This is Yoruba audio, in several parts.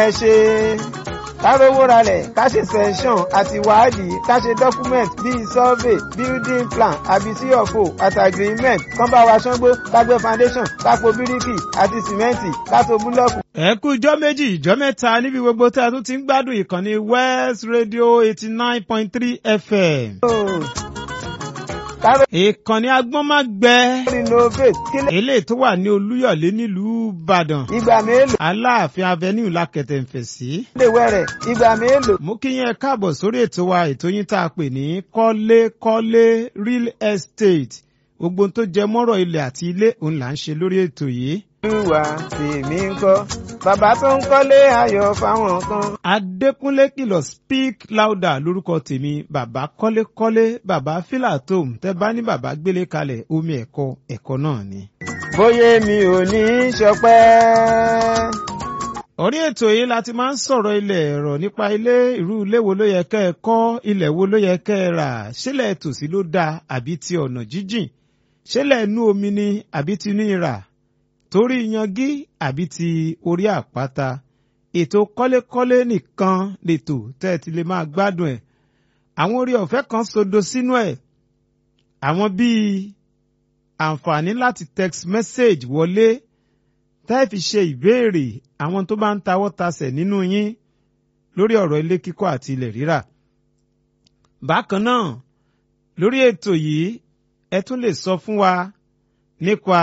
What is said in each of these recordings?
ẹ ṣe kárówó ralẹ̀ ká ṣe sẹ́ńsọ̀n àti wádìí ká ṣe document bíi survey building plan àbí cfo àti agreement kán bá wa ṣángbó ká gbé foundation ká po bíríkì àti sìmẹ́ǹtì ká to búlọ́ọ̀kù. ẹ kú ijọ́ méjì ijọ́ mẹ́ta níbi gbogbo tí a tún ti ń gbádùn ìkànnì west radio eighty nine point three fm. káró ìkànnì agbọ́nmágbẹ renovate kílẹ̀ eléyìí tó wà ní olúyọ̀lé nílùú ìbàdàn ìgbà mélòó aláàfin avenue lákẹtẹ̀ ń fẹ̀ sí. lè wẹ̀rẹ̀ ìgbà mélòó. mo kí yín ẹ káàbọ̀ sórí ètò wa ètò yín tá a pè ní kọ́lé-kọ́lé real estate gbogbo ohun tó jẹ mọ́rọ̀ ilẹ̀ àti ilé òun là ń ṣe lórí ètò yìí. olúwa tèmi ń kọ́ bàbá tó ń kọ́lé ayọ̀ fáwọn kan. adékúnlé kìlọ̀ speak louder lórúkọ tèmi bàbá kọ́lékọ́lé bàbá filatom tẹ́ bá ní bàbá gbélé kalẹ̀ omi ẹ̀kọ́ ẹ̀kọ́ náà ni. bóyá mi ò ní í ṣọpẹ́. orí ètò yìí la ti máa ń sọ̀rọ̀ ilẹ̀ ẹ̀rọ nípa ilé irú ilé wo ló yẹ kẹ́ ẹ kọ́ ilẹ̀ wo ló yẹ kẹ́ ẹ rà ṣílẹ̀ tòsí ló dáa àbí ti ọ̀nà jíjìn ṣílẹ̀ inú omi ni àbí ti inú ìrà torí yangí àbí ti orí àpáta ètò kọ́lékọ́lé nìkan lètò tẹ́ ẹ ti lè máa gbádùn ẹ̀ àwọn orí ọ̀fẹ́ kan sodo sínú ẹ̀ àwọn bíi àǹfààní láti text message wọlé tẹ́ ẹ fi ṣe ìbéèrè àwọn tó bá ń tawọ́ tasẹ̀ nínú yín lórí ọ̀rọ̀ ilé kíkọ́ àti ilẹ̀ rírà. bákan náà lórí ètò yìí ẹ tún lè sọ fún wa nípa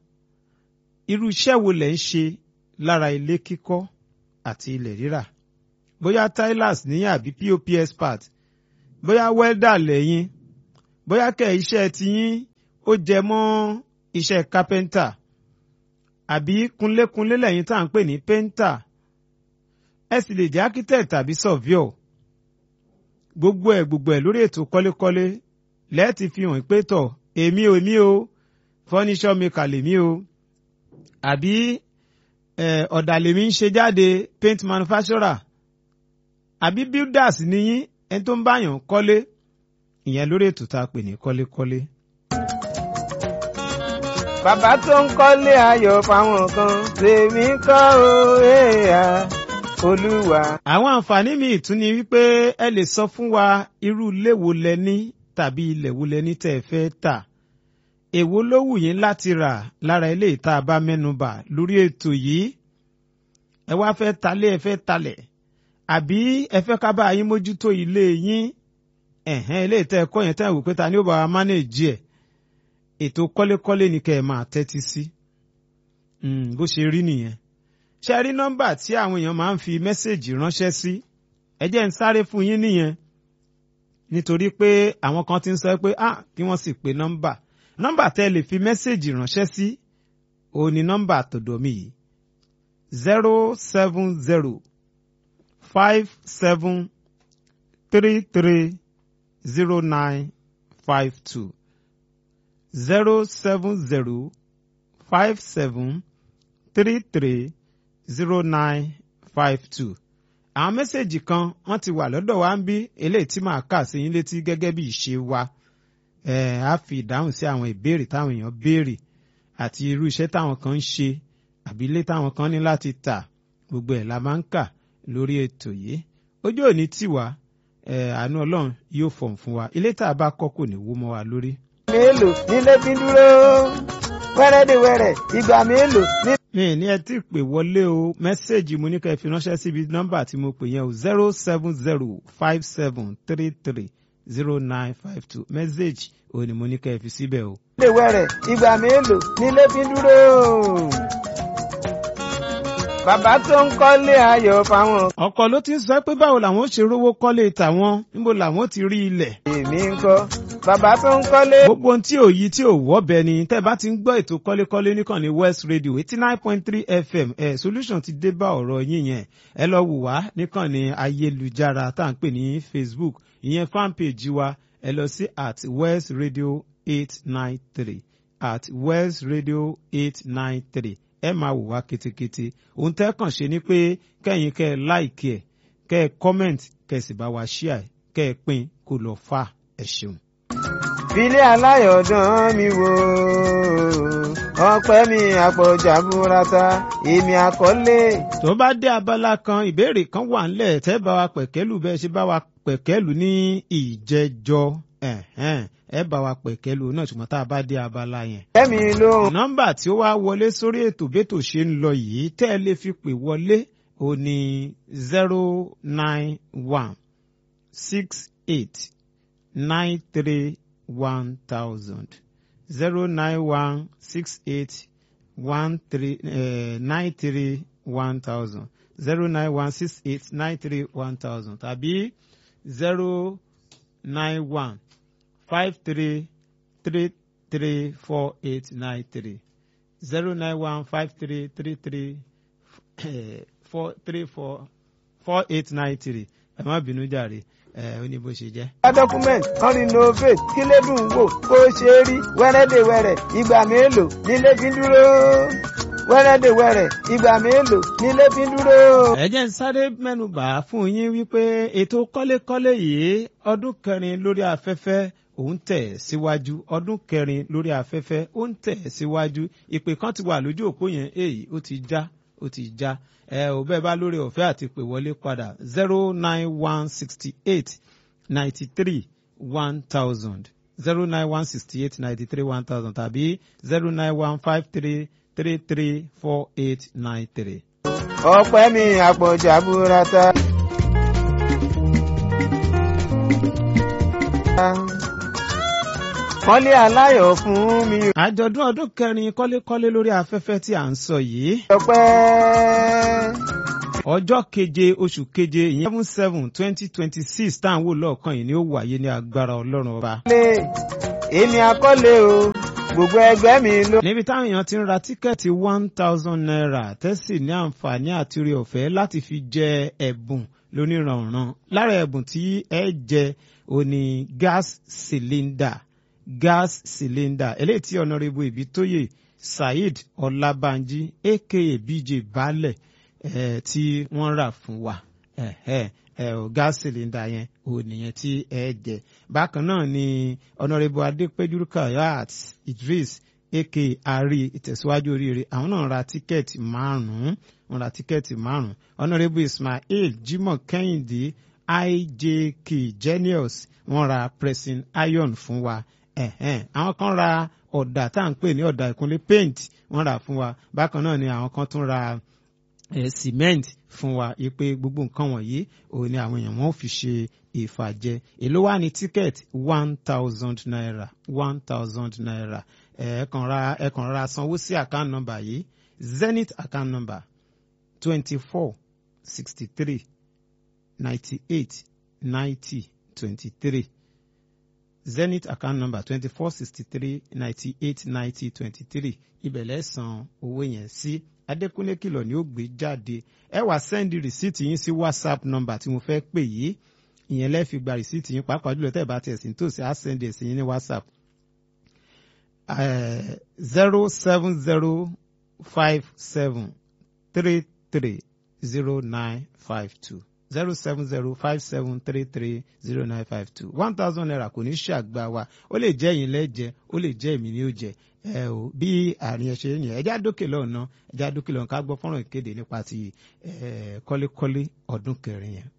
irú iṣẹ́ wo lẹ̀ ń ṣe lára ilé kíkọ́ àti ilẹ̀ rírà. bóyá tilers níyìn àbí pop expert bóyá welder lẹ́yìn bóyá kẹ̀ iṣẹ́ tiyín ó jẹ mọ́ iṣẹ́ carpenter àbí kunlékunlé lẹ́yìn tá à ń pè ní painter ẹ sì lè jẹ́ architect tàbí surveyor gbogbo ẹ̀ gbogbo ẹ̀ lórí ètò kọ́lékọ́lé lẹ́ẹ̀tì fi hàn pé tọ̀ èmi ò ní o furniture maker lèmi o àbí ọ̀dà lèmi ń ṣe jáde paint manufacturer àbí builders níyín ẹni tó ń báyàn kọ́lé ìyẹn lórí ètò tá a pè ní kọ́lékọ́lé. bàbá tó ń kọ́lé ayọ̀ fáwọn kan tèmi kọ́ o èèyà olúwa. àwọn àǹfààní míì tún ni wípé ẹ lè sọ fún wa irú ilé wo lẹ ní tàbí ilẹ̀ wo lẹ ní tẹ́ ẹ fẹ́ tà èwo ló wù yín láti rà lára ilé ìta bá mẹ́nubà lórí ètò yìí ẹ wá fẹ́ talé ẹ fẹ́ talẹ̀ àbí ẹ fẹ́ ká bá yín mójútó ilé yín ẹ̀hẹ́n ilé ìta ẹ̀kọ́ yẹn tẹ́ ẹ wò pé ta ni ó bá wa mánéèjì ẹ̀ ètò kọ́lékọ́lé ni kẹ́ ẹ máa tẹ́tí sí bó ṣe rí nìyẹn ṣe rí nọ́mbà tí àwọn èèyàn máa ń fi mẹ́sẹ̀gì ránṣẹ́ sí ẹ jẹ́ ń sáré fún yín nìyẹn nítorí pé àwọn kan ti ń sọ pé ah kí wọ́n sì pe nọ́mbà nọ́mbà tẹ́ ẹ lè fi mẹ́sẹ̀gì ránṣẹ́ sí òun ni nọ́mbà tòdò mi yìí zero seven zero five seven three three zero nine five two zero seven zero five seven three three zero nine five two. àwọn mẹ́sẹ̀gì kan wọ́n ti wà lọ́dọ̀ wa ń bí eléyìí tí màá kà sí yín létí gẹ́gẹ́ bí ìṣe wa ẹ̀ á fi ìdáhùn sí àwọn ìbéèrè táwọn èèyàn béèrè àti irú iṣẹ́ táwọn kan ń ṣe àbí ilé táwọn kan ní láti tà gbogbo ẹ̀ la máa ń kà lórí ètò yìí ojú òní tiwa ẹ̀ àánú ọlọ́run yóò fọ̀n fún wa ilé tá a bá kọ́ kò ní wó mọ́ wa lórí mélòó nílé fi dúró wẹ́rẹ́dẹ̀wẹ́rẹ́ ìgbà mélòó ní. mi ní ẹ tí pè wọlé o mẹ́sẹ̀gì mo ní ká ẹ fi ránṣẹ́ síbi nọ́mbà tí mo pè yẹn o zero seven zero five seven three three zero nine five two mẹ́sẹ̀gì o ní mo ní ká ẹ fi síbẹ̀ o. wẹ́rẹ́dẹ̀wẹ́rẹ́ ìgbà mélòó nílé fi dúró. bàbá tó ń kọ́lé ayọ̀ fáwọn. ọkọ ló ti ń sọ pé báwo làwọn ó ṣe rówó kọ́lé tàwọn níbo làwọn ó ti rí ilẹ̀. èmi ń kọ́ bàbá tó ń kọ́lé. gbogbo ohun tí ò yí tí ò wọ́bẹ ni tẹ́ bá ti ń gbọ́ ètò kọ́lékọ́lé nìkan ní west radio eighty nine point three fm ẹ̀ solution ti dé bá ọ̀rọ̀ yín yẹn ẹ lọ wò wá nìkan ní ayélujára tá à ń pè ní facebook ìyẹn fanpage wa ẹ lọ sí at west radio eight nine three at west radio eight nine three ẹ máa wò wá ketekete ohun tẹ́ kàn ṣe ni pé kẹ́yìn kẹ́ ẹ láìkì ẹ̀ kẹ́ ẹ comment kẹ́ ẹ sì bá wa share kẹ́ ẹ pín kó lọ fà ẹ ṣeun. filé aláyọ̀dán mi wò ọpẹ́ mi àpọ̀jà burata èmi àkọlé. tó bá dé abala kan ìbéèrè kan wà ńlẹ̀ tẹ́ bá wa pẹ̀kẹ́lù bẹ́ẹ̀ ṣe bá wa pẹ̀kẹ́lù ní ìjẹjọ ẹ̀hẹ́n, ẹ bá wa pẹ̀kẹ́lù náà ṣùgbọ́n tá a bá dé abala yẹn. ẹ̀mí lóhùn. nọ́mbà tí ó wá wọlé sórí ètò bẹ́tò ṣe ń lọ yìí tẹ́ ẹ lè fi pè wọlé ó ní zero nine one six eight nine three one thousand zero nine one six eight one three nine three one thousand zero nine one six eight nine three one thousand tàbí zero nine one five three three three four eight nine three zero nine one five three three three four three four four eight nine three ẹ má bínú jàre ẹ ó ní bó ṣe jẹ́. wá document kan renovate kí lè dùn wò kó ṣe rí wẹ́rẹ́dẹ̀wẹ̀rẹ̀ ìgbà mélòó nílé fi ń dúró wẹ́rẹ́dẹ̀wẹ̀rẹ̀ ìgbà mélòó nílé fi ń dúró. ẹ jẹ́ ń sáré mẹ́nubà fún yín wípé ètò kọ́lékọ́lé yìí ọdún kẹrin lórí afẹ́fẹ́ òun tẹ̀ síwájú ọdún kẹrin lórí afẹ́fẹ́ ó ń tẹ̀ síwájú ìpè kan ti wà lójú òpó yẹn èyí ó ti já ó ti já ẹ ò bẹ́ẹ̀ bá lórí ọ̀fẹ́ àti pè wọlé padà zero nine one sixty eight ninety three one thousand zero nine one sixty eight ninety three one thousand tàbí zero nine one five three three three four eight nine three. ọpẹ́ mi àpọ̀jà burata. kọ́lé aláyọ̀ fún mi. àjọ̀dún ọdún kẹrin kọ́lékọ́lé lórí afẹ́fẹ́ tí à ń sọ yìí ọpẹ́. ọjọ́ keje oṣù keje ìyẹn seven seven twenty twenty six tá à ń wò lọ́ọ̀kan yìí ni ó wáyé ní agbára ọlọ́run ọba. lé èmi àkọlé o gbogbo ẹgbẹ́ mi ló. níbi táwọn èèyàn ti ń ra tíkẹ́ẹ̀tì one thousand naira tẹ́sí ní àǹfààní àti orí ọ̀fẹ́ láti fi jẹ ẹ̀bùn lóníranran lára ẹ̀bùn tí ẹ jẹ òní gas cylinder gas cylinder eléyìí tí ọ̀nàrẹ́bù ìbítóyè saheed ọlábànjí aka bj baálẹ̀ eh, tí wọ́n rà fún wa eh, eh, eh, o gas cylinder yẹn ò nìyẹn tí ẹ jẹ bákan náà ni ọ̀nàrẹ́bù adépẹ́jú kayat idris aka ari ìtẹ̀síwájú oríire àwọn náà ra tíkẹ́ẹ̀tì márùn-ún wọ́n ra tíkẹ́ẹ̀tì márùn-ún ọ̀nàrẹ́bù ismail jimoh kẹ́hìndé ijk genius wọ́n ra pressing iron fún wa ẹ̀hẹ́n àwọn kan ra ọ̀dà tá à ń pè ní ọ̀dà ìkúnlé paint wọ́n rà fún wa bákan náà ni àwọn kan tún ra eh, cement fún wa ipe gbogbo nǹkan wọ̀nyí òun ni àwọn èèyàn wọn ò fi ṣe ìfàjẹ èló wà ní ticket one thousand naira one thousand naira ẹ kàn ra ẹ kàn ra sanwó sí account number yìí zenith account number twenty four sixty three ninety eight ninety twenty three zenith account number twenty four sixty three ninety eight ninety twenty three ibẹ̀ lẹ́sàn owó yẹn sí adékúnlé kìlọ̀ ni ó gbé jáde ẹ wá sẹ́ndì rìsíìtì yín sí whatsapp number tí mo fẹ́ pè yìí ìyẹn lẹ́ẹ̀ fi gba rìsíìtì yín pàápàá jùlọ tẹ́ ẹ bá tiẹ̀ sí nítòsí á sẹ́ndì ẹ̀ sí yín ní whatsapp zero seven zero five seven three three zero nine five two zero seven zero five seven three three zero nine five two one thousand naira kò ní ṣàgbà wa ó lè jẹ́ ẹ̀yin lẹ́jẹ̀ ó lè jẹ́ èmi ni ó jẹ ẹ o bí àárín ẹ ṣe yẹn ẹjá dókè lọ́nà ẹjá dókè lọ́nà ká gbọ́ fọ́nrán ìkéde nípa ti kọ́lékọ́lé ọdún kẹrin yẹn